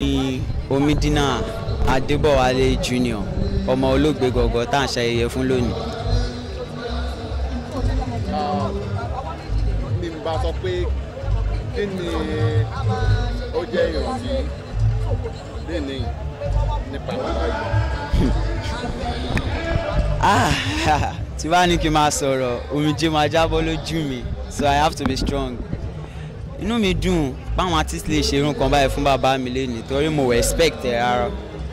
ní omidina adébọ̀wálé junior ọmọ olóògbé gọ̀gọ̀ tá à ń ṣayẹyẹ fún lónìí. ní n bá sọ pé kí ni ó jẹ́ ìrántí lẹ́ni nípa bàbá yìí. Ah, tí bá ní kí n máa sọ̀rọ̀ omijé máa jábọ́ lójú mi so i have to be strong. inú mi dùn báwọn artist lè ṣe irun kan báyìí fún bàbá mi lẹ́nu torí mo respect ẹ̀ rárá.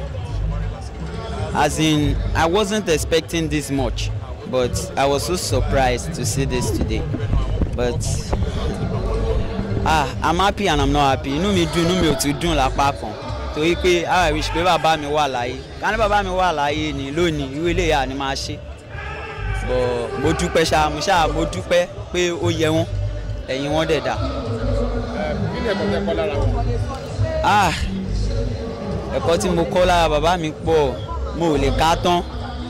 as in i wasn't expecting this much but i was so surprised to see this today but ah i'm happy and i'm not happy inú mi dùn inú mi ò tún dùn lápá kan torí pé i wish pé bàbá mi wà láyé ká ní bàbá mi wà láyé ni lónìí irú eléyà ni máa ṣe but mo dúpẹ́ ṣá mo ṣá mo dúpẹ́ pé ó yẹ wọ́n ẹ̀yìn wọn dẹ̀ dà kí ni ẹ̀kọ́ tẹ́ kọ́ lára wọn. ah ẹ̀kọ́ tí mo kọ́ lára bàbá mi pọ̀ mo ò lè ká tán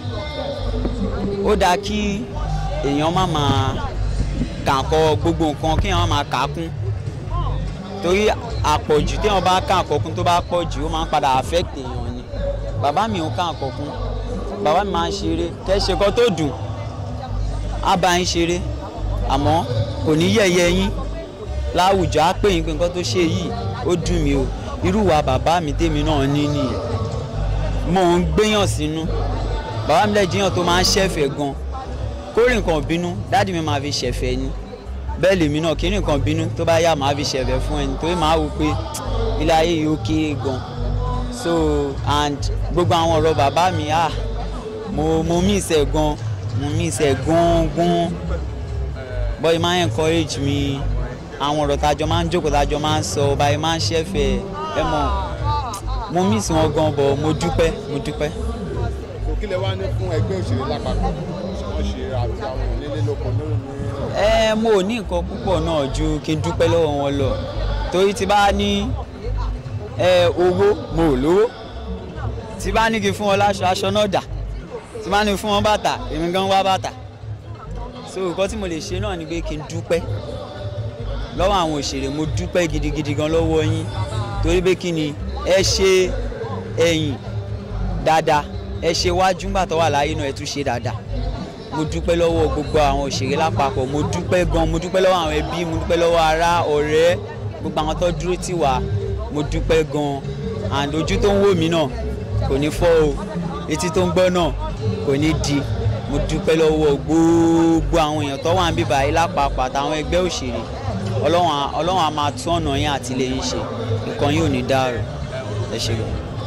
ó dáa kí èèyàn má máa kàkọ́ gbogbo nǹkan kí èèyàn má máa kà á kún torí àpọ̀jù téèyàn bá kà àkọ́kún tó bá pọ̀ jù ó máa ń padà affect èèyàn ni bàbá mi ò kà àkọ́kún bàbá mi máa ń ṣeré kẹ́ ṣe kọ́ tó dùn á bá yín ṣeré àmọ́ kò ní yẹ̀yẹ́ yín láwùjọ á pè yín pé nǹkan tó ṣe yìí ó dùn mí o irú wa bàbá mi tèmi náà ní nìyẹn mo ń gbéyàn sínú bàbá mi lẹ́jìyàn tó máa ń ṣẹ̀fẹ̀ gan kórè nǹkan bínú dáàdì mi máa fi ṣẹ̀fẹ̀ ni bẹ́ẹ̀ lèmi náà kí nǹkan bínú tó bá yá máa fi ṣẹ̀fẹ̀ fún ẹni torí máa wò pé ilé ayé yìí ó kéré gan so and gbogbo àwọn ọ̀rọ̀ bàbá mi ah mo mo miss ẹ̀ gan mo miss ẹ̀ gan gan but it máa ń encourage mi àwọn ọ̀rọ̀ tájọ máa ń jókòó tájọ máa ń sọ báyìí máa ń ṣẹ̀fẹ̀ ẹ mọ̀ mo miss wọn gan but mo dúpẹ́ mo dúpẹ́. kò kí lẹ wá ní fún ẹgbẹ́ òṣèré lápapọ̀ wọ́n ṣe àti àwọn onílé lóko lórí ní. ẹ mo ò ní nǹkan púpọ̀ náà ju kí n dúpẹ́ lọ́wọ́ wọn lọ torí tí bá ní ẹ owó mo ò lówó tí bá ní kí n fún wọn láṣọ aṣọ náà dà tí bá ní fún wọn bàtà èmi gan wá bàtà so nǹkan tí mo lè ṣe náà ni pé kí n dúpẹ́ lọ́wọ́ àwọn òṣèré mo dúpẹ́ gidigidi gan lọ́wọ́ yín torí pé kí ni ẹ ṣe ẹ̀yìn dáadáa ẹ ṣe wájú ńgbà tó wà láyé náà ẹ tún ṣe dáadáa mo dúpẹ́ lọ́wọ́ gbogbo àwọn òṣèré lápapọ̀ mo dúpẹ́ gan mo dúpẹ́ lọ́wọ́ àwọn ẹbí mo dúpẹ́ lọ́wọ́ ará ọ̀rẹ́ gbogbo àwọn tó dúró tì wá mo dúpẹ́ gan and ojú tó ń wò mí náà kò ní fọ́ o etí tó ń gbọ́ náà kò ní di mo dúpẹ́ lọ́wọ́ gbogbo àwọn èèyàn tó wà ń bíbá yìí lápapọ̀ àtàwọn ẹgbẹ́ òṣèré ọlọ́run á- ọlọ́run á máa tún ọ̀nà yín àtìlẹ́yìn ṣe nǹkan yóò ní dàrú ẹ ṣe gan.